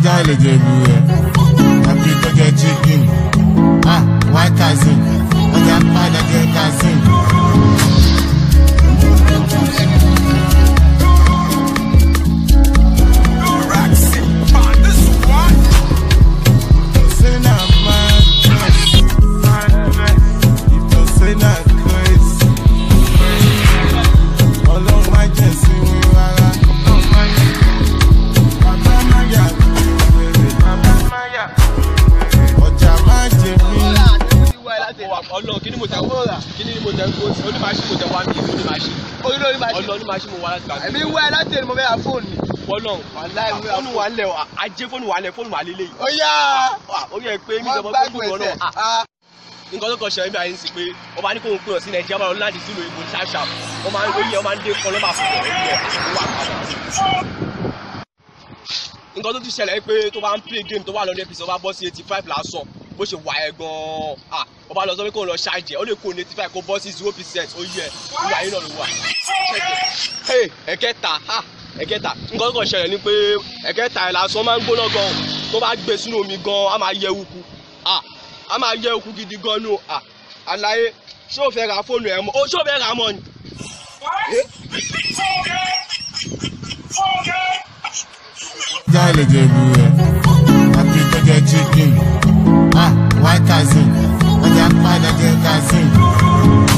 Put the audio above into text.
ọjà lè jẹ ìlú rẹ̀ tàbí tó jẹ chicken ah white cousin ọjà padà jẹ cousin. Say na madness. If to say na crazy. Ọlọ́run má jẹ́ sí mi rárá. Bàbá má yà wèrè. Bàbá má yà wèrè. Ọjà má jẹ mí. ọlọ kí ni mo tẹ kí ni mo tẹ kó onímàṣí mo tẹ wá mi onímàṣí olórí máa ọlọ ṣe onímàṣí mo wá láti gbà èmi wá ẹ láti ẹni mo fẹ́ ra fóònù ni. wọlọ Wàláhì, mo ra fóònù wà lẹ ajé fóònù wà lẹ fóònù wà lélẹ yìí ó yá ó yẹ pé mi wọ́n ìjọba gbádùn fóònù ẹsẹ̀ náà ah, nǹkan tó kọ ṣẹlẹ̀ níbi àyè ń sìn pé wọ́n máa ní kó ń pè ọ́ sí nàìjíríà máa lọ láti sílùú ìbò ṣáṣá wọ́n máa ń lóye wọ́n máa ń dé kọ́ lọ́mà fún ọ̀ ẹ̀ wà padà. nǹkan tó ti ṣẹlẹ̀ pé tó bá ń play game tó wà lọ́dún episode bá bọ́ sí eighty five lásán bó ṣe wà ẹ̀ gan-an ah wọ́n bá lọ sọ pé kó ń lọ ṣáàjẹ́ ó lè kó ní eighty five kó bọ́ sí zero percent ó yẹ ìwà yìí náà ló wà. Hey, ẹ̀kẹta ha ẹ̀kẹta nǹkan tó kàn ṣẹlẹ̀ ni pé ẹ̀kẹta ẹ̀ lásán máa ń gbóná gan tó bá gbé sínú omi gan á máa yẹ eku ah a máa yẹ eku gidi gan nù ah àlàyé ṣé o fẹ́ ra fóònù ẹ̀ mọ́ o ṣé o fẹ́ ra mọ́ ni. ọjà lè jẹ ìlú rẹ̀ tàbí tó jẹ chicken ah white cousin ọjà padà jẹ cousin.